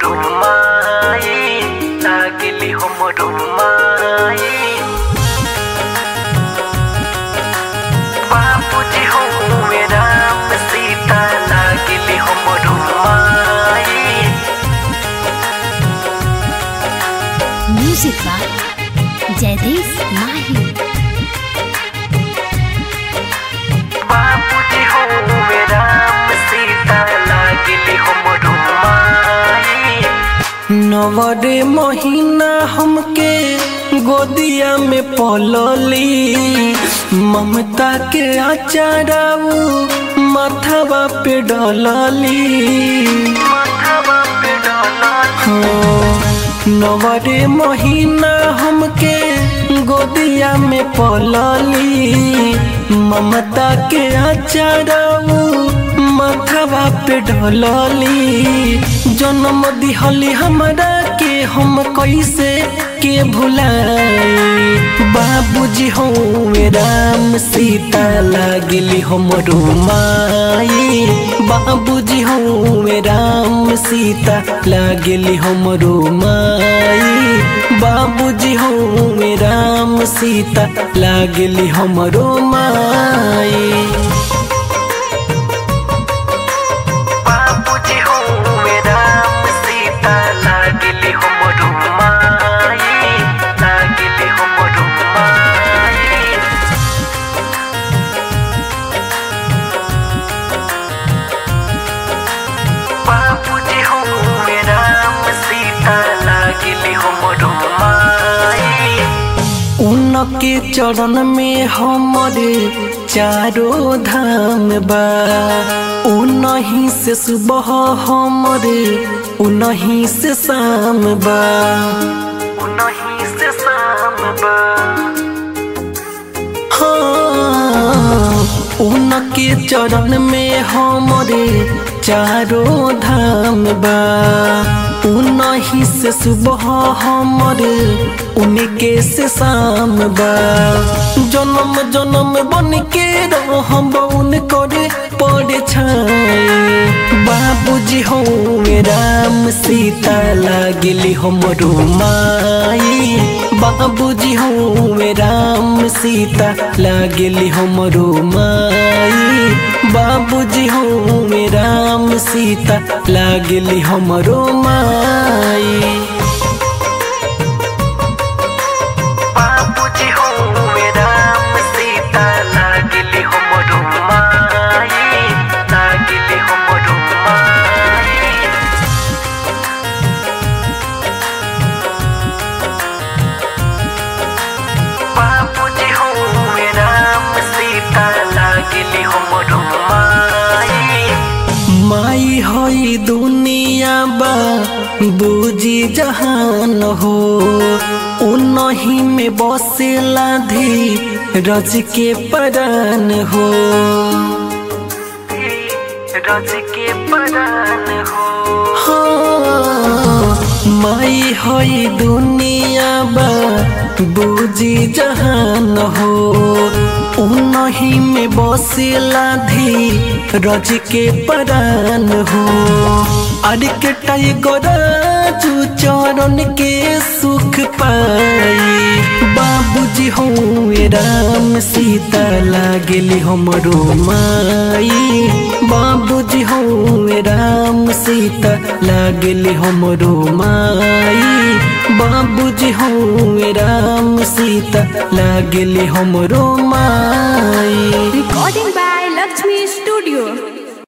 हमरो माई लागली हमरो माई बाबूजी हो राम सीता लागली हमरो माई म्यूजिक बाय जयदेव माही बाबूजी हो राम सीता लागली हमरो माई नवरे महीना हमके गोदिया में पलली ममता के आचाराऊ माथावा पे डलली माथावा पे डलली नवरे महीना हमके गोदिया में पलली ममता के आचाराऊ माथावा पे ढलली जन्म दिहली हमरा के हम कैसे के भुलाई बाबूजी हो राम सीता लागली हमरो माई बाबूजी हो राम सीता लागली हमरो माई बाबूजी हो राम सीता लागली हमरो माई बाबूजी हो राम सीता लागली हमरो माई लागली हमरो माई बाबूजी हो राम सीता लागली हमरो माई उनके चरण में हमरे चारो धाम बा उनही से सुबह हमरे उनही से शाम बा उनही से शाम बा हाँ, उनके चरण में हमरे चारो धाम बा उनही से सुबह हमरे उनके से शाम बा जन्म जन्म बन के रहब उनकर पड़े छाई बाबूजी हो राम सीता लागली हमरो माई बाबूजी हो राम सीता लागली हमरो माई बाबूजी हो राम सीता लागली हमरो माई बाबूजी हो राम सीता लागली हमरो माई लागली हमरो माई बाबूजी हो राम सीता लागली हमरो माई माई होई दुनिया बा बूजी जहान हो उनही में बसेला धी रज के परान हो रज के परान हो हाँ, माई होई दुनिया बा बूजी जहान हो उनही में बसेला धी रज के परान हो अरे के टाइगर जू चरण के सुख पाई बाबूजी हो राम सीता लागली हमरो माई बाबूजी हो राम सीता लागली हमरो माई बाबूजी हो राम सीता लागली हमरो माई Recording by Lakshmi Studio.